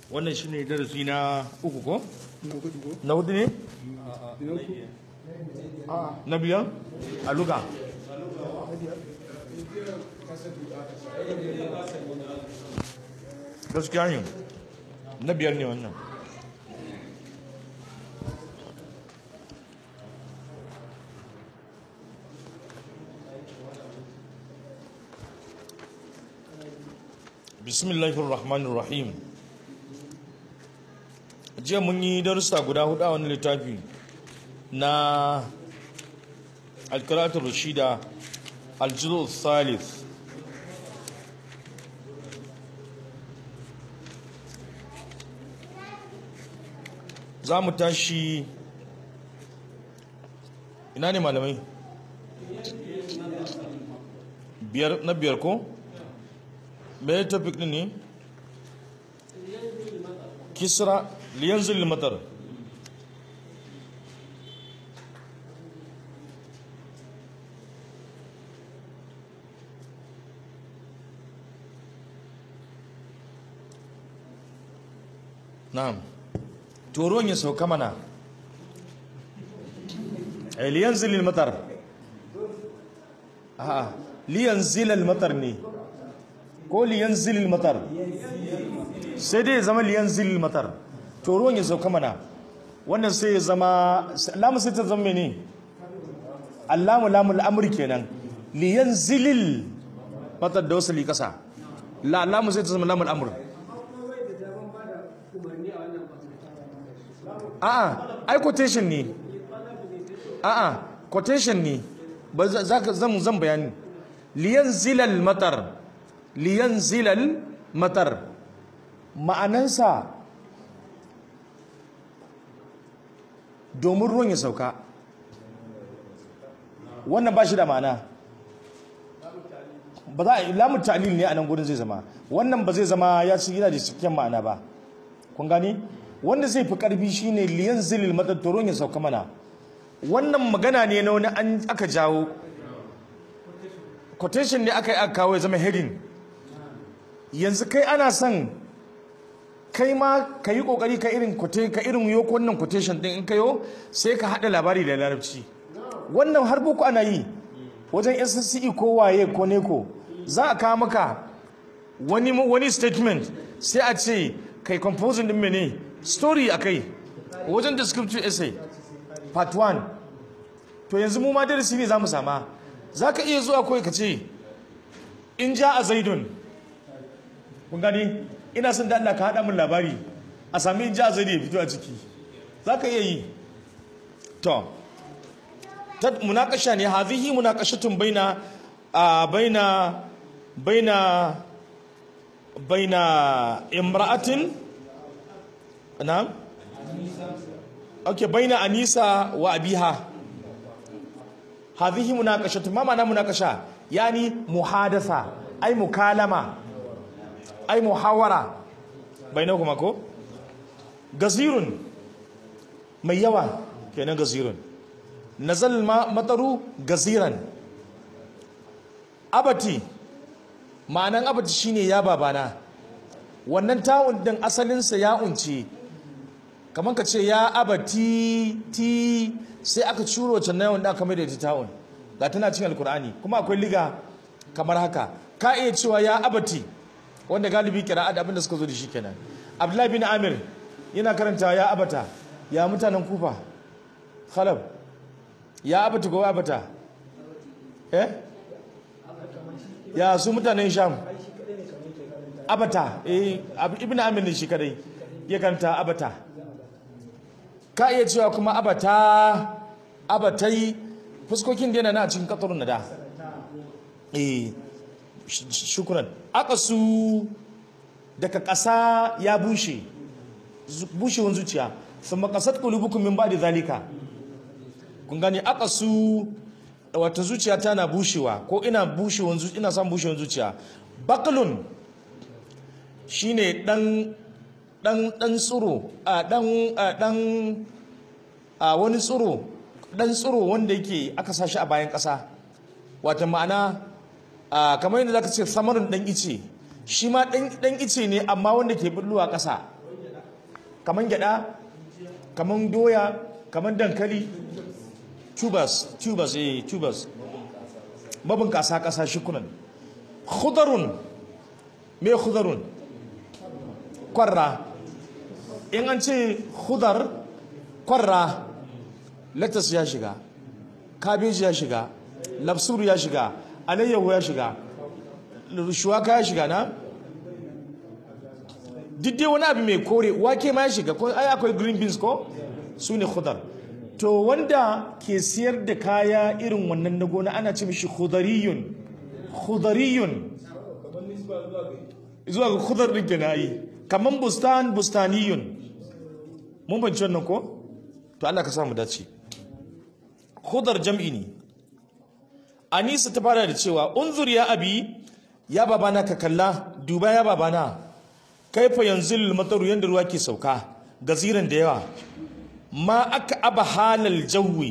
wannan shine darasi na uku ko na hudu ko na hudu ne na uku na biyar a luga gaskiya ne na biyar ne wannan bismillahir rahmanir rahim jiya mun yi darussa guda hudu a wani littafi na alkaratul rashida aljizo salis za mu tashi ina ne malamai biyar na biyar ko me topic din ne kisra liyanzil matar na'am to ruwan ya sauka mana eh liyanzil matar a liyanzil matar ne ko liyanzil matar sai dai ya zama liyanzil matar to ruwan ya sauka mana wannan sai ya zama lamu sai ta zama mene allamu lamu al'amri kenan liyanzilil matar da wasu likasa la lamu sai ta zama lamu al'amri a'a ai quotation ne a'a quotation ne ba za ka zan zan bayani liyanzilal matar liyanzilal matar ma'anansa domin ruwan ya sauka wannan ba shi da ma'ana ba za a lamun ta'lil ne a nan gudun zai zama wannan ba zai zama ya ci gina da cikin ma'ana ba kun gani wanda zai fi karfi shine liyan zilil matattoron ya sauka mana wannan magana ne na wani an aka jawo quotation ne aka yi aka kawo ya zama heading yanzu kai ana son kai ma ka yi kokari ka irin ka irin yo wannan quotation din in kayo sai ka hada labari da larabci wannan har boko ana yi wajen SSCE ko waye ko neko za a kawo maka wani wani statement sai a ce kai composing din mene story akai wajen descriptive essay part 1 to yanzu mu ma darasi ne zamu sama zaka iya zuwa kawai ka ce in ja a zaidun kun gani ina son da Allah ka hada min labari a sami in ja a zaidun ya fito a ciki zaka iya yi to ta munakasha ne hadhihi munakashatun baina a baina baina baina imra'atin na'am okay baina anisa wa abiha hadhihi munaqashatu ma ma'ana munaqasha yani muhadatha ay mukalama ay muhawara bainakuma ko gazirun mai yawa kenan gazirun nazal ma mataru gaziran abati ma'anan abati shine ya babana wannan ta'un din asalinsa ya unce kamar ka ce ya abati ti sai aka curo can na wanda aka mai da ita ta'un ga tana cin alkur'ani kuma akwai liga kamar haka ka iya cewa ya abati wanda galibi kira da abinda suka zo da shi kenan abdullahi bin amir yana karanta ya abata ya mutanen kufa khalab ya abata ko abata eh ya su mutanen sham abata eh ibn amir ne shi kadai ya karanta abata ka iya cewa kuma abata abatai fuskokin da yana na cikin katarun nada eh shukran aqasu daga ƙasa ya bushe bushewan zuciya sun makasat qulubukum min ba'di zalika kun gani aqasu wata zuciya tana bushewa ko ina bushewan zuciya ina son bushewan zuciya baqlun shine dan dan dan tsuro a dan dan a wani tsuro dan tsuro wanda yake aka sashi a bayan ƙasa wata ma'ana a kamar yadda zaka ce samarin dan ice shi ma dan dan ice ne amma wanda ke bulluwa ƙasa kaman gyada kaman doya kaman dankali tubers tubers eh tubers mabunkasa kasa shikunan khudarun me khudarun kwarra in an ce khudar kwarra latas ya shiga kabeji ya shiga lafsuru ya shiga alayyahu ya shiga shuwaka ya shiga na duk wani abu mai kore wake ma ya shiga ko ai akwai green beans ko su ne khudar to wanda ke siyar da kaya irin wannan na gona ana ce mishi khudariyun khudariyun zuwa ga khudar din kenan yi kaman bustan bustaniyun mun banci wannan ko to Allah ka samu dace khudar jam'i ne Anisa ta fara da cewa unzur ya abi ya babana ka kalla duba ya babana kaifa yanzil mataru yanda ruwa ke sauka gaziran da yawa ma aka aba halal jawi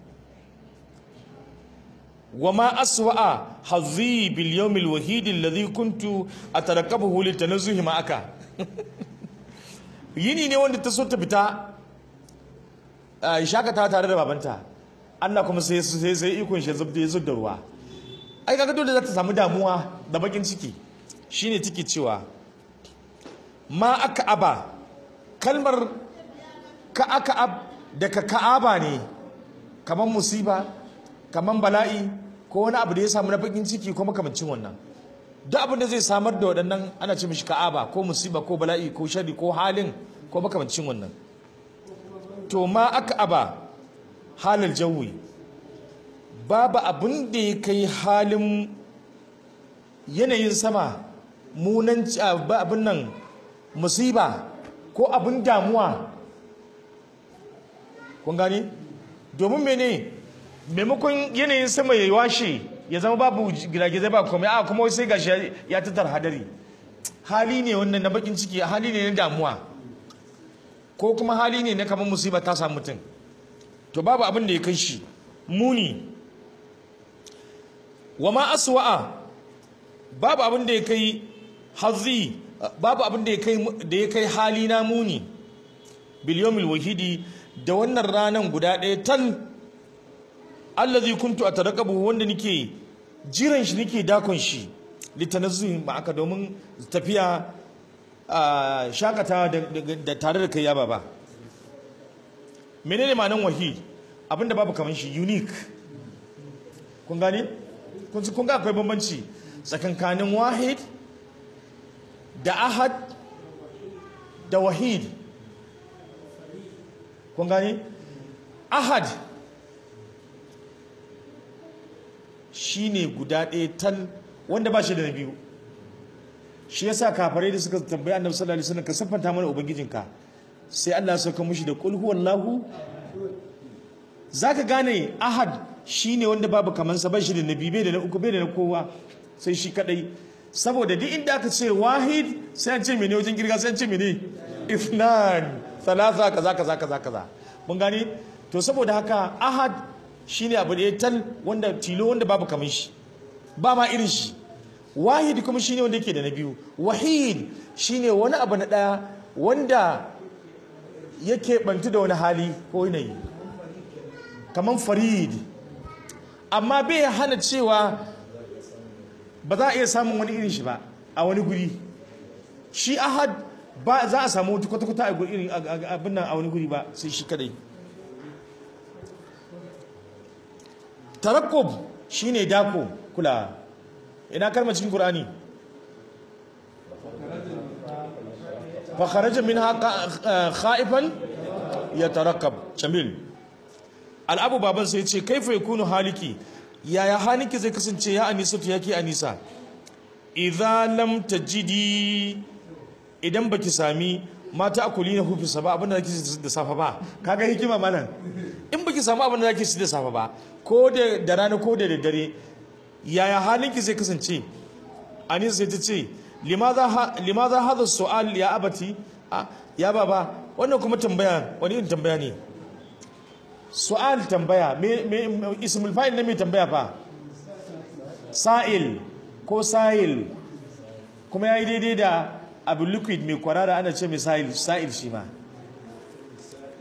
wa ma aswa'a hazzi bil yawmil wahid alladhi kuntu atarakabuhu litanazzuhi ma aka yini ne wanda ta so ta fita shakata tare da babanta Allah kuma sai sai sai ikon shi zubda ya zubda ruwa ai kaga dole za ta samu damuwa da bakin ciki shine take cewa ma aka aba kalmar ka aka ab daga ka'aba ne kamar musiba kamar bala'i ko wani abu da ya samu na bakin ciki ko makamancin wannan duk abin da zai samar da waɗannan ana ce mishi ka'aba ko musiba ko bala'i ko shari ko halin ko makamancin wannan to ma aka aba halin jawi babu abin da ya kai halin yanayin sama munan abin nan musiba ko abin damuwa kun gani domin mene maimakon yanayin sama ya washe ya zama babu giragizai ba komai a kuma sai gashi ya tattar hadari hali ne wannan na bakin ciki hali ne na damuwa ko kuma hali ne na kamar musiba ta samu mutum to babu abin da ya kai shi muni wa ma aswa'a babu abin da ya kai hazzi babu abin da ya kai da ya kai hali na muni bil yawmil wahidi da wannan ranan guda ɗaya tal allazi kuntu atarakabu wanda nake jiran shi nake dakon shi litanazzuhi ma aka domin tafiya shakatawa da tare da kai ya baba menene ma'anan wahid abinda babu kaman shi unique kun gani kun ga akwai bambanci tsakankanin wahid da ahad da wahid kun gani ahad shine guda ɗaya tal wanda ba shi da na biyu shi yasa kafarai da suka tambayi annabi sallallahu alaihi wasallam ka siffanta mana ubangijinka sai Allah ya sauka mushi da qul huwallahu zaka gane ahad shine wanda babu kaman sa ba shi da na biyu bai da na uku bai da na kowa sai shi kadai saboda duk inda aka ce wahid sai an ce mene wajen girga sai an ce mene ifnan thalatha kaza kaza kaza kaza mun gani to saboda haka ahad shine abu da ya tal wanda tilo wanda babu kaman shi ba ma irin shi wahid kuma shine wanda yake da na biyu wahid shine wani abu na daya wanda yake bantu da wani hali ko yanayi kaman farid amma bai hana cewa ba za a iya samun wani irin shi ba a wani guri shi ahad ba za a samu wata kwata-kwata a irin abin nan a wani guri ba sai shi kadai tarakkub shine dako kula ina kalmar cikin qur'ani fa kharaja minha khaifan yatarakkab jamil al'abu baban sai ce kaifa yakunu haliki yaya haliki zai kasance ya anisa to yake anisa idza lam tajidi idan baki sami mata akuli na hufi sa ba abinda zaki ci da safa ba kaga hikima malam in baki samu abinda zaki ci da safa ba ko da da rana ko da daddare yaya halinki zai kasance anisa sai ta ce limaza limaza hadha su'al ya abati ya baba wannan kuma tambaya wani irin tambaya ne su'al tambaya me me ismul fa'il ne mai tambaya fa sa'il ko sa'il kuma yayi daidai da abu liquid mai kwarara ana ce mai sa'il sa'il shi ma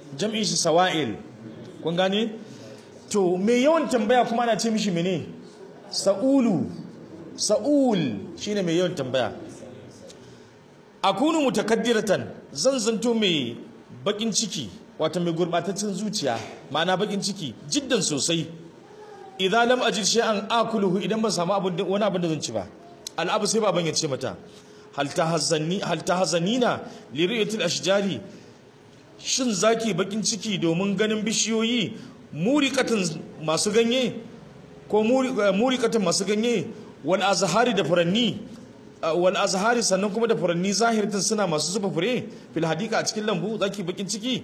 jam'in shi sawa'il kun gane to me yawan tambaya kuma ana ce mishi mene sa'ulu sa'ul shine mai yawan tambaya akunu mutakaddiratan zan zanto mai bakin ciki wato mai gurbataccen zuciya ma'ana bakin ciki jiddan sosai idan lam ajid shay'an akuluhu idan ban samu abin wani abin da zan ci ba al'abu sai baban ya ce mata hal tahzanni hal tahzanina li ri'yatil ashjari shin zaki bakin ciki domin ganin bishiyoyi muriqatan masu ganye ko muriqatan masu ganye wal azhari da furanni wal azhari sannan kuma da furanni zahirtin suna masu zuba fure fil hadika a cikin lambu zaki bakin ciki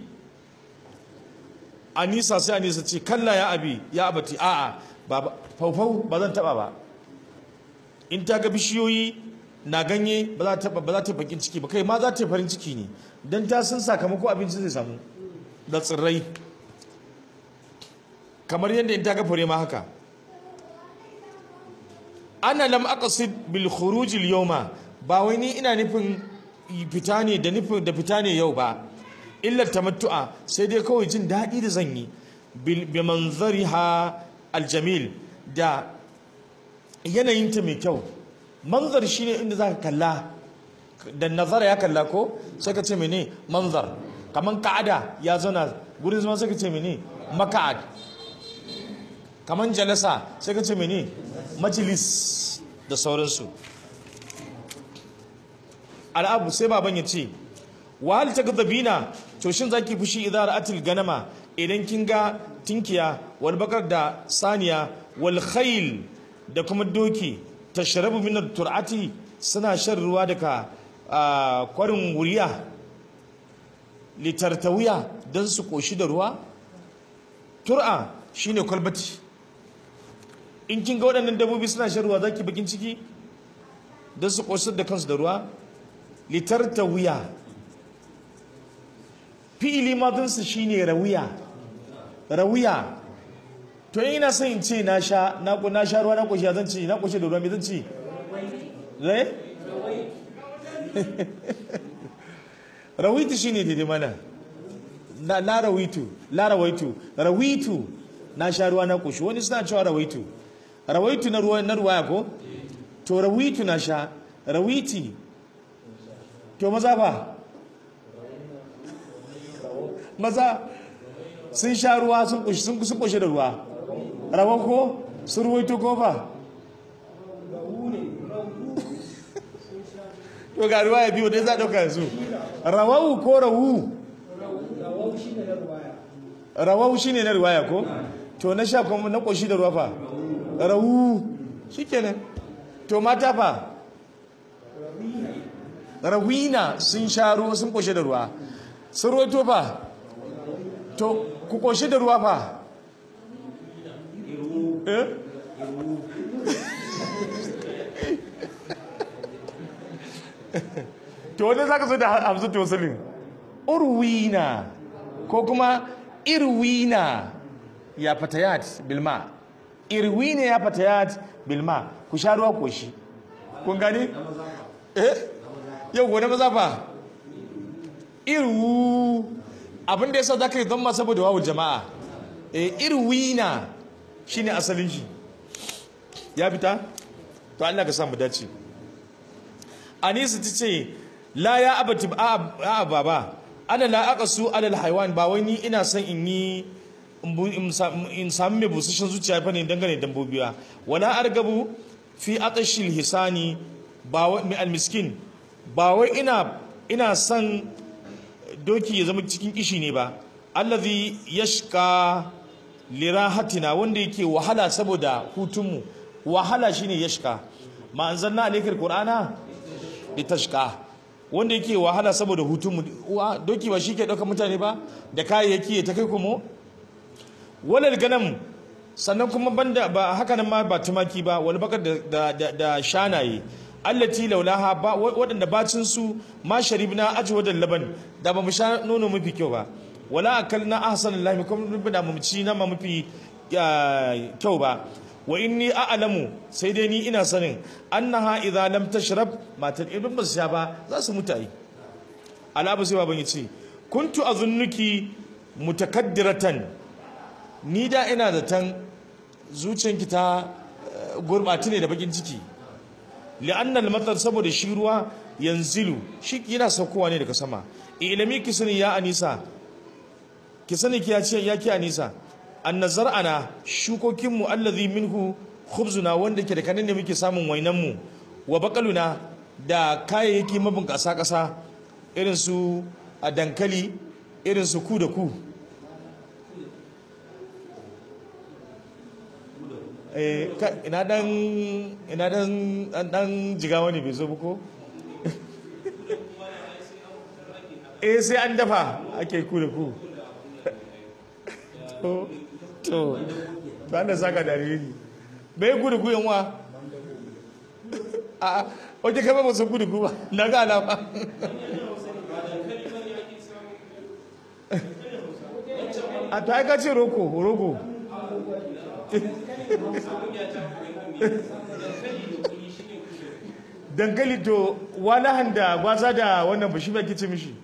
anisa sai anisa ce kalla ya abi ya abati a'a ba faufau ba zan taba ba in ta ga bishiyoyi na ganye ba za ta ba za ta bakin ciki ba kai ma za ta farin ciki ne dan ta san sakamako abinci zai samu da tsirrai kamar yadda in ta ga fure ma haka ana lam aqsid bil khuruj al yawma ba wai ni ina nufin fita ne da nufin da fita ne yau ba illa tamattu'a sai dai kawai jin daɗi da zan yi bi manzariha aljamil da yanayinta mai kyau manzar shine inda zaka kalla da nazara ya kalla ko sai ka ce mene manzar kaman ka'ada ya zauna gurin zama sai ka ce mene maka'ad kaman jalasa sai ka ce mene majalis da sauransu al'abu sai baban ya ce wahal ta gazabina to shin zaki fushi idan ra'atil ganama idan kin ga tinkiya wal bakar da saniya wal khayl da kuma doki tashrabu min tur'ati suna shan ruwa daga kwarin wuriya litartawiya don su koshi da ruwa tur'a shine kwalbati in kin ga waɗannan dabbobi suna shan ruwa zaki bakin ciki don su koshi da kansu da ruwa litartawiya fi'ili madinsu shine rawiya rawiya to ina son in ce na sha na na sha ruwa na koshi zan ci na koshi da ruwa me zan ci eh rawitu shine daidai mana na la rawitu la rawaitu rawitu na sha ruwa na koshi wani suna cewa rawaitu rawaitu na ruwa na ruwaya ko to rawitu na sha rawiti to maza fa maza sun sha ruwa sun kushi sun kusa kushe da ruwa rawan ko sun ruwaito ko fa to ga ruwa ya biyu dai za a ɗauka yanzu rawawu ko rawu rawawu shine na ruwaya ko to na sha kuma na kushi da ruwa fa rawu shikenan to mata fa rawina sun sha ruwa sun kushe da ruwa sun ruwaito fa to ku koshi da ruwa fa eh to wanda zaka so da hamsu to sulin urwina ko kuma irwina ya fatayat bilma irwina ya fatayat bilma ku sha ruwa koshi kun gane eh yau gona maza fa irwu abin da yasa zaka yi zama saboda wawu jama'a eh irwina shine asalin shi ya fita to Allah ka sa mu dace Anisa tace la ya abati a baba ana la aqasu alal haywan ba wai ni ina son in yi in sami mai busashen zuciya fa ne dangane dabbobi ba wala argabu fi atashil hisani ba wai mai almiskin ba wai ina ina son doki ya zama cikin kishi ne ba allazi yashka lirahatina wanda yake wahala saboda hutunmu wahala shine yashka ma anzalna alaykal qur'ana litashka wanda yake wahala saboda hutunmu doki ba shike dauka mutane ba da kayayyaki ta kai kuma walal ganam sannan kuma banda ba haka nan ma ba tumaki ba wal bakar da da da shanaye allati laulaha ba waɗanda bacin su ma sharibna ajwadan laban da ba mu sha nono mafi kyau ba wala akalna ahsan lahi kuma da mu ci na ma mafi kyau ba wa inni a'lamu sai dai ni ina sanin annaha idza lam tashrab matar ibn basha ba za su mutu ai alabu sai baban yace kuntu azunnuki mutakaddiratan ni da ina zaton zuciyanki ta eh, gurbati ne da bakin ciki li'anna al-matar saboda shi ruwa yanzilu shi yana saukowa ne daga sama ilimi ki sani ya anisa ki sani ki ya ce ya ki anisa anna zar'ana shukokin mu allazi minhu khubzuna wanda ke da kanin ne muke samun wainan mu wa baqaluna da kayayyaki mabun kasa kasa irin su a dankali irin su ku da ku eh ka- ina dan ina dan dan, dan jigawa ne bai zo ba ko eh sai an dafa ake ku da ku to to to an da saka dalili bai ku da ku yan wa a wace kama ba su ku da ku ba na ga alama a to ai ka ce roko rogo dankali to walahan da gwaza da wannan ba shi ba kice mishi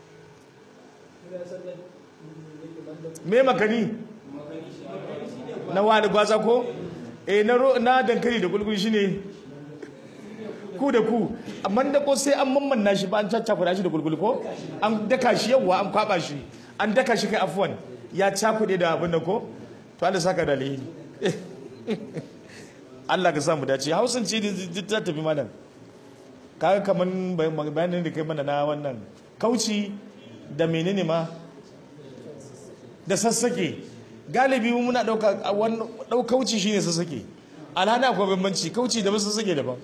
me makani na wani gwaza ko eh na ro- na dankali da kulkul shine ku da ku amma da ko sai an mammanna shi ba an caccakura shi da kulkul ko an daka shi yawa an kwaba shi an daka shi kai afwan ya cakude da abin da ko to Allah saka da alheri Allah ka samu dace hausan ce duk ta tafi malam kaga kaman bayanin da kai mana na wannan kauci da menene ma da sassake galibi mu muna dauka dau kauci shine sassake alhana akwai bambanci kauci da sassake daban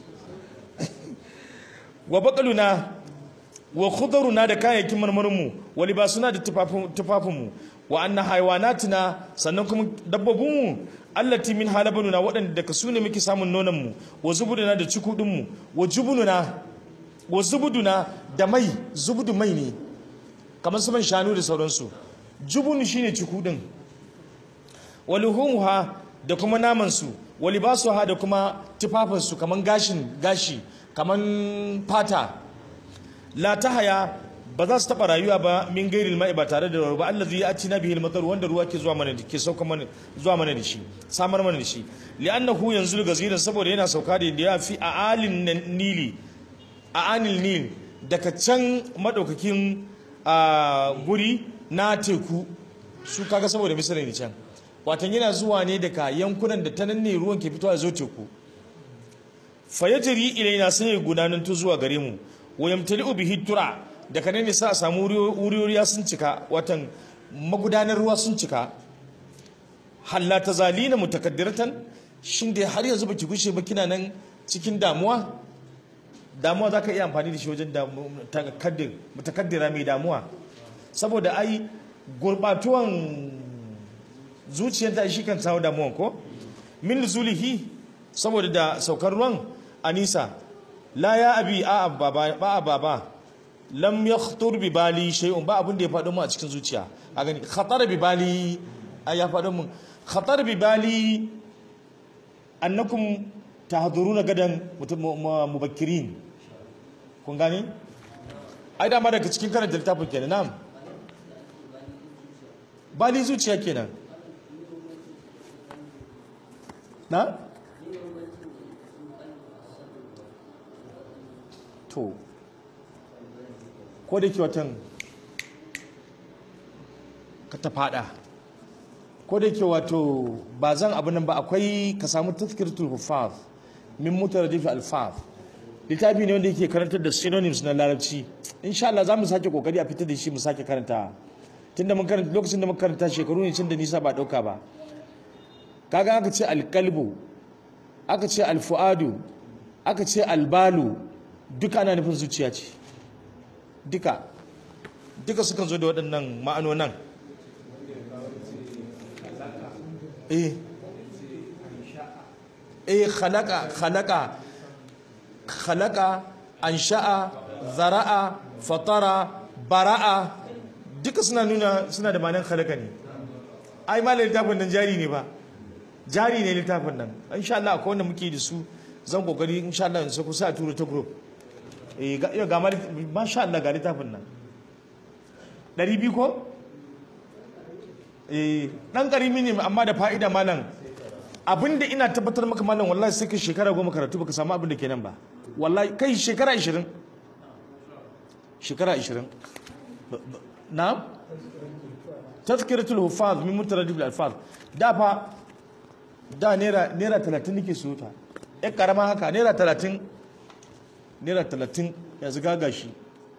wa baqaluna wa khudaruna da kayayyakin marmarin mu wa libasuna da tufafin tufafin mu wa anna haywanatina sannan kuma dabbobin mu allati min halabanuna waɗanda daga su ne muke samun nonon mu wa zubuduna da cikudin mu wa jubununa wa zubuduna da mai zubudu mai ne kamar su man shanu da sauransu jubunu shine cikudin wa luhumuha da kuma naman su wa libasuha da kuma tufafin su kaman gashin gashi kaman fata la tahaya ba za su taba rayuwa ba min gairil ma'i ba tare da ruwa ba allazi yatina bihi al-matar wanda ruwa ke zuwa mana ke sauka mana zuwa mana da shi samar mana da shi li'annahu yanzu gaziran saboda yana sauka da ya fi a alin nili a anil nil daga can madaukakin a guri na teku su kaga saboda misali ne can watan yana zuwa ne daga yankunan da ta nan ne ruwan ke fitowa zo teku fayajiri ilaina sai ya gudanar tu zuwa gare mu wayamtali'u bihi tura daga nan ne sa a samu wuriwuriya sun cika watan magudanar ruwa sun cika halla ta zalina mutakaddiratan shin dai har yanzu baki gushe ba kina nan cikin damuwa damuwa za ka iya amfani da shi wajen mutakaddira mai damuwa saboda ai gurbatuwan zuciyarta shi kan samu damuwan ko min zulihi saboda da saukar ruwan anisa la ya abi a baba ba a baba lam yakhtur bi bali shay'un ba abin da ya faɗo mu a cikin zuciya a gani khatar bi bali ai ya faɗo mu khatar bi bali annakum tahduruna gadan mubakkirin kun gani ai dama daga cikin karanta littafin kenan na'am bali zuciya kenan na to ko da ke watan ka ta fada ko da ke wato ba zan abu nan ba akwai ka samu tazkiratul hufaz min mutaradif alfaz littafi ne wanda yake karantar da synonyms na larabci insha Allah za mu sake kokari a fitar da shi mu sake karanta tunda mun karanta lokacin da muka karanta shekaru ne cin da nisa ba dauka ba kaga aka ce alqalbu aka ce alfuadu aka ce albalu duka ana nufin zuciya ce duka duka sukan zo da waɗannan ma'anonan eh eh khalaqa khalaqa khalaqa ansha'a zara'a fatara bara'a duka suna nuna suna da ma'anar khalaqa ne ai ma littafin nan jari ne ba jari ne littafin nan insha Allah akwai wanda muke da su zan kokari insha Allah in sako sai a tura ta group eh ga ga masha Allah ga littafin nan 200 ko eh dan karimi ne amma da fa'ida malam abinda ina tabbatar maka malam wallahi sai ka shekara goma karatu baka samu abin da ke nan ba wallahi kai shekara 20 shekara 20 Ba- ba- na tazkiratul hufaz min mutaradib al alfaz da fa da naira naira 30 nake so ta ya karama haka naira 30 naira 30 yanzu gaga shi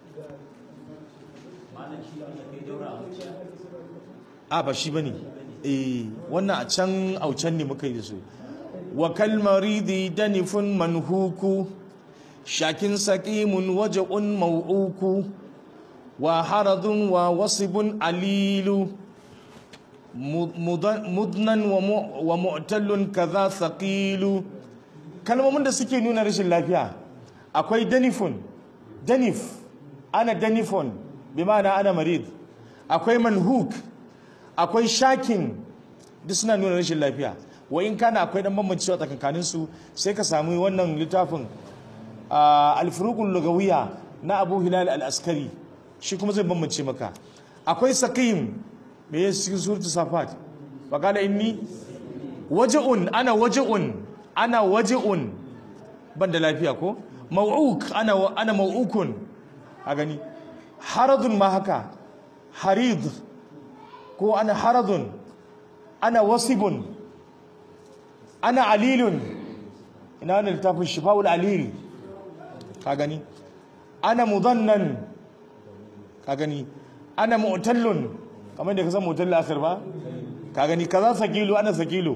a ba shi bane eh wannan a can aucan ne muka yi da su wa kalmaridi danifun manhuku shakin saqimun waja'un mau'uku wa haradun wa wasibun alilu mu- mudan- mudnan wa mu- wa mu'tallun kaza thaqilu kalmomin da suke nuna rashin lafiya akwai danifun danif ana danifon bi ma'ana ana marid akwai manhuk akwai shakin duk suna nuna rashin lafiya wa in kana akwai dan bambancewa tsakankanin su sai ka samu wannan littafin ah, al-furuqul lugawiyya na Abu Hilal al-Askari shi kuma zai bambance maka akwai saqim me ya cikin suratul safat wa qala inni waj'un ana waj'un ana waj'un ban da lafiya ko mau'uk ana wa- ana mau'ukun a gani haradun ma haka harid ko ana haradun ana wasibun ana alilun ina wani littafin shifa'ul alil ka gani ana mudannan ka gani ana mu'tallun kamar da ka san mu'tallun akhir ba ka gani kaza sakilu ana sakilu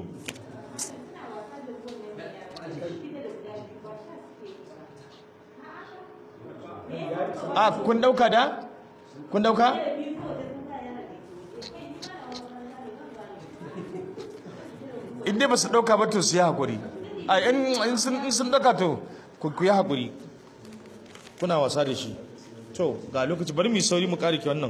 a kun dauka da kun dauka in dai ba su dauka ba to su yi hakuri a in in sun in sun dauka to ku ku yi hakuri kuna wasa da shi to ga lokaci bari mu yi sauri mu kare ki wannan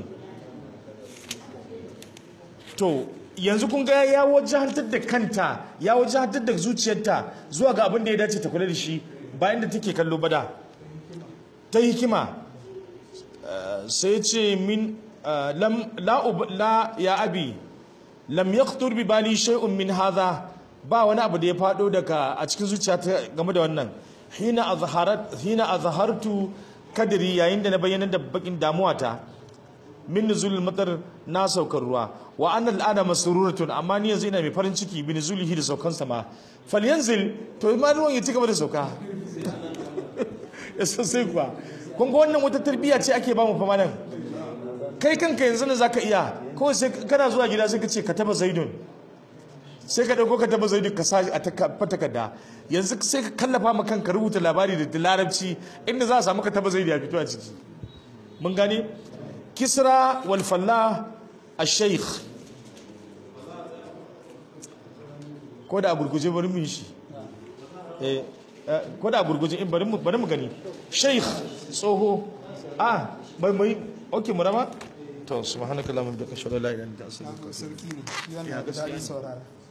to yanzu kun ga ya wajahantar da kanta ya wajahantar da zuciyarta zuwa ga abin da ya dace ta kula da shi bayan da take kallo bada ta hikima eh, sai ce min eh, lam la ub- la ya abi lam yaqtur bi bali shay'un min hadha ba wani abu da ya fado daga a cikin zuciyata game da wannan hina azharat hina azhartu kadri yayin da na bayyana da bakin damuwata min nuzulil matar na saukar ruwa wa anna al'ana masruratun amma ni yanzu ina mai farin ciki bi nuzulihi da saukan sama falyanzil to ma ruwan ya ci gaba da sauka ya sosai kuwa kun ga wannan wata tarbiyya ce ake ba mu fama nan kai kanka yanzu ne zaka iya kawai sai kana zuwa gida sai ka ce ka taba zaidun sai ka dauko ka taba zaidun ka sa a takarda yanzu sai ka kallafa ma kanka rubuta labari da larabci inda za a samu ka taba zaidu ya fito a ciki mun gane kisra wal fallah ash-shaykh ko da a gurguje bari mu yi shi eh eh, ko da a gurguje in bari mu bari mu gani shaykh tsoho ah bai mai okay mu raba to subhanakallahumma wa bihamdika ashhadu an la ilaha illa anta astaghfiruka wa atubu ilaik sarki ne yana da daɗin saurara